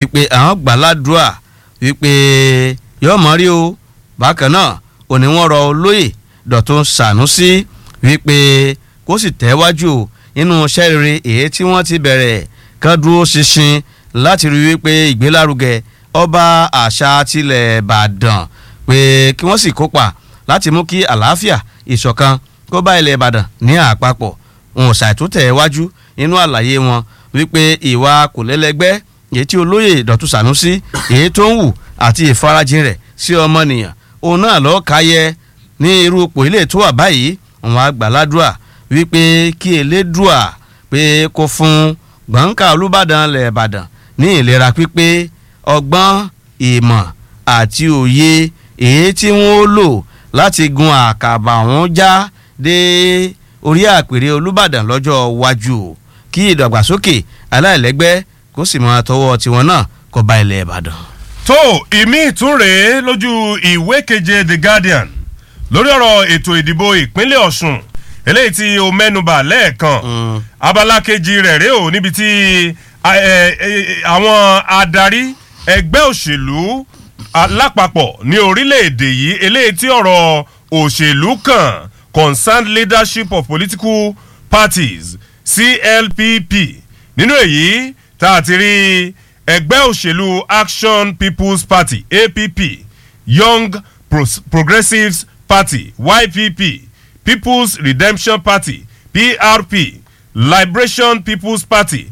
wípé àwọn gbàládùá wípé yóò mọ̀ rí o bákan náà òní wọ́n rọ olóyè Dọ̀tun Sànúsí wípé kó sì tẹ̀wájú nínú iṣẹ́ rere èyí tí wọ́n ti bẹ̀rẹ̀ kán dúró ṣinṣin láti rí wípé ìgbélárugẹ ọba àṣà tilẹ̀ Ìbàdàn pé kí wọ́n sì kópa láti mú kí àlàáfíà ìṣọ̀kan kó bá ilẹ̀ Ìbàdàn ní àpapọ̀ wọn ò ṣàìtúntẹ̀ wájú nínú àlàyé wọn wípé ìwà kò lẹ́lẹ́gbẹ́ èyí tí olóyè Dọ̀tun Sànúsí èyí tó ń wù àti ìfarajìn rẹ̀ sí ọmọnìyàn òun náà lọ́ọ́ káyẹ ní irú ipò ilé tó wà báyìí wọn àgbàládùá wípé kí elédùà pé kó fún gbọ̀ǹkà Olúbàdàn lẹ̀ Ìbàdàn ní ìlera pípé ọgbọ́n ìmọ̀ àti òye èyí tí wọ́n lò láti gun àkàbà wọn já dé orí àpèrè Olúbàdàn lọ́jọ́ iwájú kí ìdàgbàsókè aláìlẹ́gbẹ́ kó sì máa tọwọ́ tiwọn náà kó bá ilẹ̀ Ìbàdàn. tó ìmí ìtúnrè lójú ìwé keje The Guardian lórí ọ̀rọ̀ ètò ìdìbò ìpínlẹ̀ Ọ̀ṣun eléyìí tí o mẹ́nubà lẹ́ẹ̀kan abala kejì rẹ̀ rèé o níbi tí àwọn adarí ẹgbẹ́ òṣèlú lápapọ̀ ní orílẹ̀-èdè yìí eléyìí tí ọ̀rọ̀ òṣèlú kan concerned leadership of political parties CLPP nínú èyí tá a ti rí ẹgbẹ́ òṣèlú Action People's Party APP Young Pro Progressives Party YPP People's Redemption Party PRP Liberation People's Party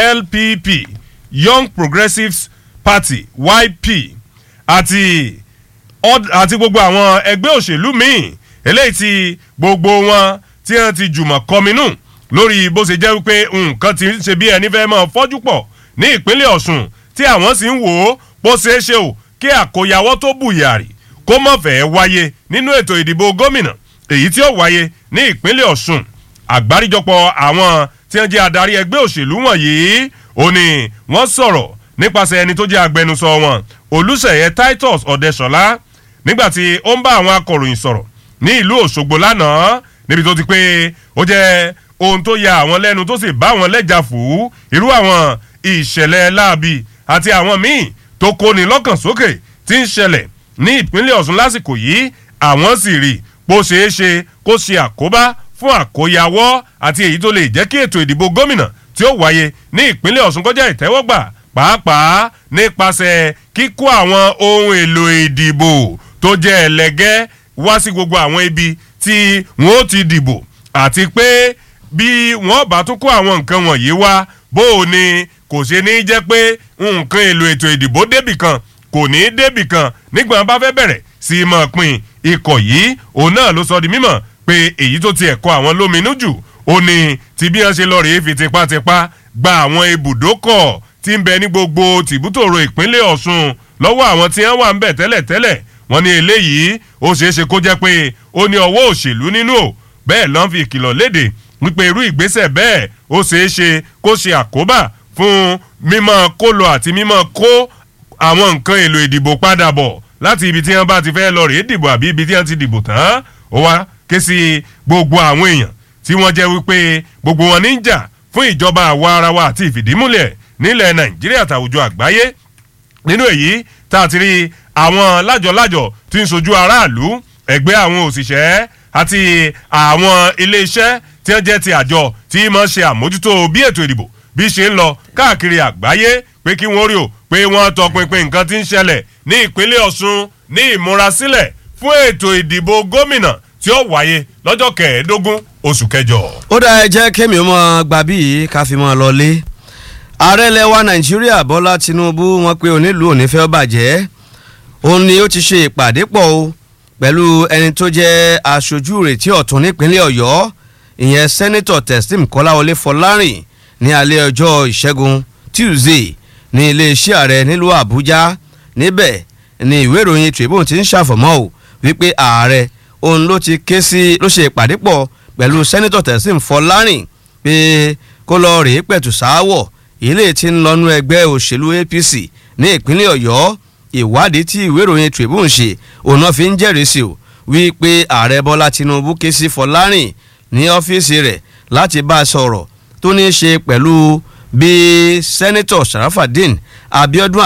LPP Young Progressives Party YP àti àti gbogbo àwọn ẹgbẹ́ òṣèlú míì eléyìí tí gbogbo wọn tí wọ́n ti jùmọ̀ kọminú lórí bó ṣe jẹ́ wípé nǹkan ti ń ṣe bí ẹni fẹ́ máa fọ́jú pọ̀ ní ìpínlẹ̀ Ọ̀ṣun tí àwọn sì ń wò ó bó ṣeé ṣe o kí àkóyawọ́ tó bùyàrí kó má fẹ́ wáyé nínú ètò ìdìbò gómìnà èyí tí ó wáyé ní ìpínlẹ̀ Ọ̀ṣun àgbáríjọpọ̀ àwọn tí wọ́n jẹ́ adarí ẹgbẹ́ òṣèlú wọ̀nyí ó ní wọ́n sọ̀rọ̀ nípasẹ̀ ẹni tó jẹ́ agbẹnusọ wọn Olúṣèyẹ Titus Ọ̀dẹ́ṣọlá nígbà tí ó ń bá àwọn akọ̀ròyìn sọ̀rọ̀ ní ìlú Òṣogbo lánàá níbi tó ti pé ó jẹ́ ohun tó ya àwọn lẹ́nu tó sì bá wọn lẹ́jà fún irú àwọn ìṣẹ̀lẹ̀ láabi àti àwọn míì tó kóni lọ́kàn sókè tí ń ṣẹlẹ̀ ní ìpínlẹ̀ Ọ̀ṣun lásìkò yìí àwọn sì rí bó ṣeé ṣe kó ṣe àkóbá fún àkóyawọ́ àti èyí tó lè jẹ́ kí ètò ìdìbò gómìnà tí ó wáyé ní ìpínlẹ̀ Ọ̀ṣun kọjá ìtẹ́wọ́gbà pàápàá nípasẹ̀ kíkó àwọn ohun èlò ìdìbò tó jẹ́ ẹlẹ́gẹ́ wá sí gbogbo àwọn ibi tí wọ́n ó ti dìbò àti pé bí wọ́n bá tún kó àwọn nǹkan wọ̀nyí wá bó o ní kò ṣe ní jẹ́ pé nǹkan èlò ètò ìdìbò débì kan kò ní débì kan nígbà wọn bá fẹ́ bẹ̀rẹ̀ sí í mọ̀ pin ikọ̀ yìí òun náà ló sọ di mímọ̀ pé èyí tó tiẹ̀ kọ àwọn lóminú jù ó ní ti bí wọ́n ṣe lọ rèé fi tipátipá gba àwọn ibùdókọ̀ tí ń bẹ ní gbogbo tìbútòrò ìpínlẹ̀ Ọ̀ṣun lọ́wọ́ àwọn tí wọ́n wà ń bẹ̀ tẹ́lẹ̀tẹ́lẹ̀ wọ́n ní eléyìí ó ṣeé ṣe kó jẹ́ pé ó ní ọwọ́ òṣèlú nínú o bẹ́ẹ̀ lọ́n fi ìkìlọ̀ léde wípé irú ìgbésẹ̀ bẹ́ẹ̀ ó ṣeé ṣe kó ṣe àkóbá fún mímọ́ kó lọ àti mímọ́ kó àwọn nǹkan èlò ìdìbò padà bọ̀ láti ibi tí wọ́n bá ti fẹ́ lọ rèé dìbò àbí ibi tí wọ́n ti dìbò tán ó wá ké sí gbogbo àwọn èèyàn tí wọ́n jẹ́ wípé gbogbo wọn ní ń jà fún ìjọba àwa ara wa àti ìfìdímúlẹ̀ nílẹ̀ Nàìjíríà àtàwùjọ àgbáyé nínú èyí tá a ti rí àwọn lájọlájọ tí ń sojú aráàlú ẹgbẹ́ àwọn òṣìṣẹ́ àti àwọn iléeṣẹ́ tí wọ́n jẹ́ ti àjọ tí máa ń ṣe àmójútó bí ètò ìdìbò bí ṣe ń lọ káàkiri àgbáyé pé kí wọ́n rí o pé wọ́n tọpinpin nǹkan tí ń ṣẹlẹ̀ ní ìpínlẹ̀ Ọ̀ṣun ní ìmúrasílẹ̀ fún ètò ìdìbò gómìnà tí ó wáyé lọ́jọ́ kẹẹ̀ẹ́dógún oṣù kẹjọ. ó dá ẹ jẹ́ kémi ọmọ gbàbí yìí ká fi mọ́ ọ lọlé ààrẹ lẹwa nàìjíríà bọ́lá tinubu wọ́n pé onílùú òní fẹ́ bàjẹ́ òun ni ó ti ṣe ìpàdé pọ̀ o pẹ̀lú ẹni tó jẹ́ aṣojú ìrètí ọ̀tún nípínlẹ̀ ọ̀yọ́ ìyẹn sẹ́nitọ̀ testim kọ́láwọlé fọlárìn ní alẹ́ ọjọ́ ìṣẹ́gun tuesday ní iléeṣẹ́ ààrẹ nílùú àbújá níbẹ̀ ni ìwé ìròyìn tribune ti ń ṣàfọ̀mọ́ o wípé ààrẹ òun ló ti ké sí ló ṣe ìpàdé pọ̀ pẹ̀lú sẹ́nitọ̀ testim fọlárìn pé kó lọ rèé pẹ̀tù sááwọ̀ ilé tí ń lọ́nú ẹgbẹ́ òṣèlú apc ní ìpínlẹ̀ ọ̀yọ́ ìwádìí tí ìwé ìròyìn tribune ṣe òun náà fi ń jẹ́rìí sí o wípé ààrẹ bọ́lá tinubu ké sí fọlárìn ní ọ́fíìsì rẹ̀ láti bá a sọ̀rọ̀ tó ní í ṣe pẹ̀lú bí sẹ́nitọ̀ sharafadin abiodun